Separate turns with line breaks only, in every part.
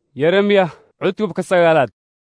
yeremiya cutubka sagaalaad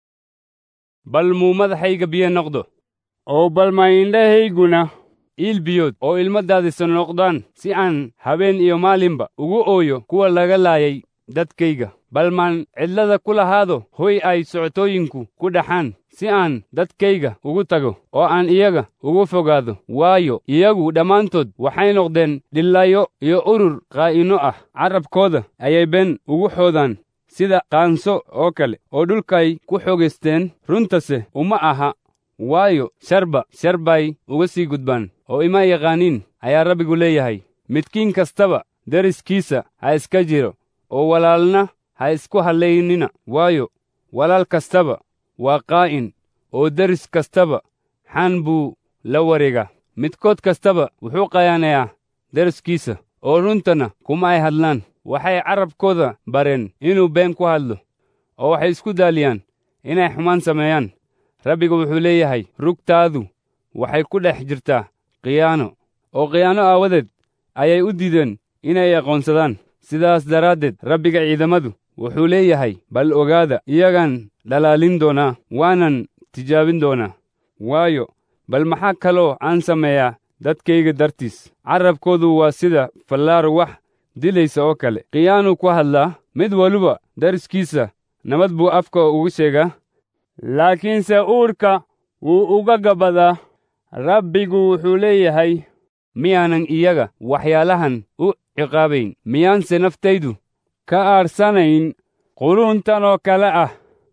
bal muu madaxayga biyo noqdo oo bal ma indhahayguna iil biyood oo ilmo daadisan noqdaan si aan habeen iyo maalinba ugu ooyo kuwa laga laayay dadkayga bal maan cidlada ku lahaado hoy ay socotooyinku ku dhaxaan si aan dadkayga ugu tago oo aan iyaga ugu fogaado waayo iyagu dhammaantood waxay noqdeen dhillaayo iyo urur qaa'ino ah carrabkooda ayay been ugu xoodaan sida qaanso oo kale oo dhulkay ku xoogaysteen runtase uma aha waayo sharba shar bay uga sii gudbaan oo ima yaqaaniin ayaa rabbigu leeyahay midkiin kastaba deriskiisa ha iska jiro oo walaalna ha isku hallaynina waayo walaal kastaba waa qaa'in oo deris kastaba xan buu la wareegaa midkood kastaba wuxuu qayaanayaa deriskiisa oo runtana kuma ay hadlaan waxay carrabkooda bareen inuu been ku hadlo oo waxay isku daaliyaan inay xumaan sameeyaan rabbigu wuxuu leeyahay rugtaadu waxay ku dhex jirtaa khiyaano oo khiyaano aawadeed ayay u diideen inay aqoonsadaan sidaas daraaddeed rabbiga ciidamadu wuxuu leeyahay bal ogaada iyagaan dhalaalin doonaa waanan tijaabin doonaa waayo bal maxaa kaloo aan sameeyaa dadkayga dartiis carrabkoodu waa sida fallaar wax dilaysa oo kale khiyaanuu ku hadlaa mid waliba dariskiisa nabad buu afka ugu sheegaa laakiinse uurka wuu uga gabadaa rabbigu wuxuu leeyahay miyaanan iyaga waxyaalahan u ciqaabayn miyaanse naftaydu ka aarsanayn quluntan oo kale ah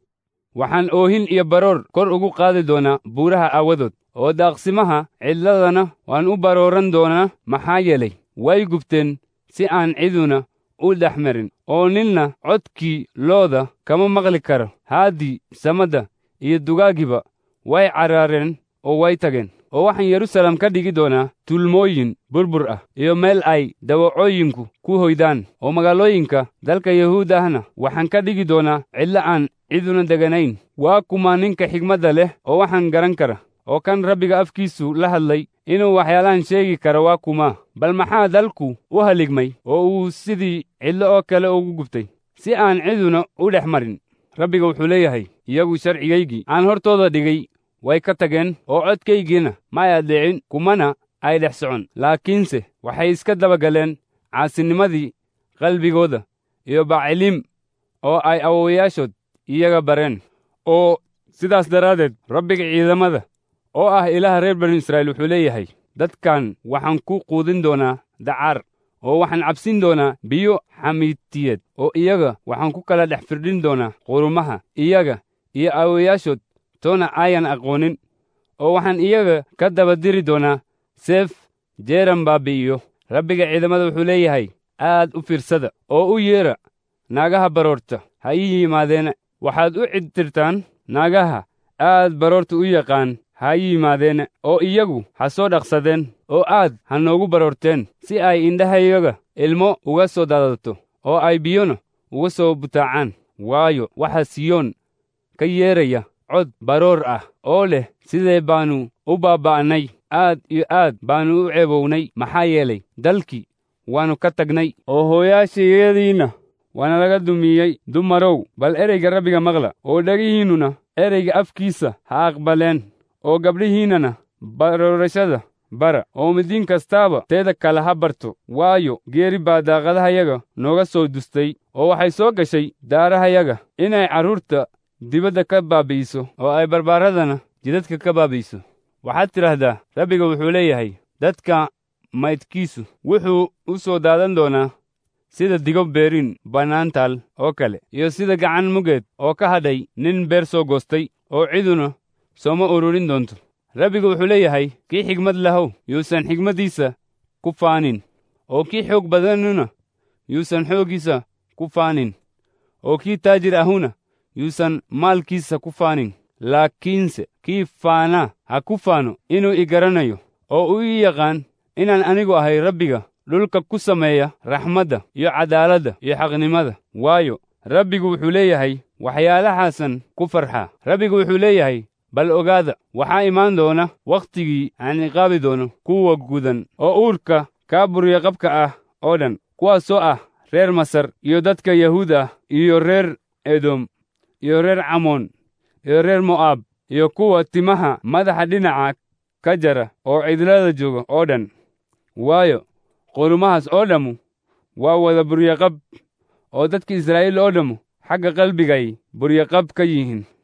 waxaan oohin iyo baroor kor ugu qaadi doonaa buuraha aawadood oo daaqsimaha cidladana waan u barooran doonaa maxaa yeelay way gubteen si aan ciduna u dhex marin oo ninna codkii looda kama maqli karo haaddii samadda iyo dugaagiba way carraareen oo way tageen oo waxaan yerusalem ka dhigi doonaa tulmooyin burbur ah iyo meel ay dawacooyinku ku hoydaan oo magaalooyinka dalka yahuud ahna waxaan ka dhigi doonaa cidlo aan ciduna deganayn waa kuma ninka xigmadda leh oo waxaan garan kara oo kan rabbiga afkiisu la hadlay inuu waxyaalahan sheegi karo waa kuma bal maxaa dalku u haligmay oo uu sidii cidlo oo kale ugu gubtay si aan ciduna u dhex marin rabbiga wuxuu leeyahay iyagu sharcigaygii aan hortooda dhigay way ka tageen oo codkaygiina ma ay addeecin kumana ay dhex socon laakiinse waxay iska dabagaleen caasinimadii qalbigooda iyo baciliim oo ay awowayaashood iyaga bareen oo sidaas daraaddeed rabbiga ciidamada oo ah ilaaha reer banu israa'iil wuxuu leeyahay dadkan waxaan ku quudin doonaa dacaar oo waxaan cabsin doonaa biyo xamiitiyeed oo iyaga waxaan ku kala dhex firdhin doonaa qurumaha iyaga iyo aawayaashood toona aayan aqoonin oo waxaan iyaga ka daba diri doonaa seef jeeran baabi'iyo rabbiga ciidamada wuxuu leeyahay aad u fiirsada oo u yeedha naagaha baroorta ha ii yimaadeena waxaad u cidtirtaan naagaha aad baroorta u yaqaan ha ii yimaadeena oo iyagu ha soo dhaqsadeen oo aad ha noogu baroorteen si ay indhahayaga ilmo uga soo daadato oo ay biyona uga soo butaacaan waayo waxaa siyoon ka yeeraya cod baroor ah oo leh sidee baannu u baaba'nay aad iyo aad baannu u ceebownay maxaa yeelay dalkii waannu ka tagnay oo hooyaashayadiinna waana laga dumiyey dumarow bal ereyga rabbiga maqla oo dhegihiinnuna ereyga afkiisa ha aqbaleen oo gabdhihiinnana baroorashada bara oo midiin kastaaba teeda kale ha barto waayo geeri baa daaqadahayaga nooga soo dustay oo waxay soo gashay daarahayaga inay carruurta dibadda ka baabi'iso oo ay barbaaradana jidadka ka baabi'iso waxaad tidhaahdaa rabbiga wuxuu leeyahay dadka maydkiisu wuxuu u soo daadan doonaa sida digo beerin bannaantaal oo kale iyo sida gacan mugeed oo ka hadhay nin beer soo goostay oo ciduna sooma ururin doonto rabbigu wuxuu leeyahay kii xigmad lahow yuusan xigmaddiisa ku faanin oo kii xoog badanuna yuusan xooggiisa ku faanin oo kii taajir ahuna yuusan maalkiisa ku faanin laakiinse kii faanaa ha ku faano inuu i garanayo oo uu ii yaqaan inaan anigu ahay rabbiga dhulka ku sameeya raxmadda iyo caddaaladda iyo xaqnimada waayo rabbigu wuxuu leeyahay waxyaalaxaasan ku farxaa rabbigu wuxuu leeyahay bal ogaada waxaa imaan doona wakhtigii aan ciqaabi doono kuwa gudan oo uurka kaa burya qabka ah oo dhan kuwaasoo ah reer masar iyo dadka yahuud ah iyo reer edom iyo reer camoon iyo reer mo'aab iyo kuwa timaha madaxa dhinaca ka jara oo cidlada jooga oo dhan waayo qurumahaas oo dhammu waa wada buryaqab oo dadka israa'iil oo dhammu xagga qalbigay buryaqab ka yihiin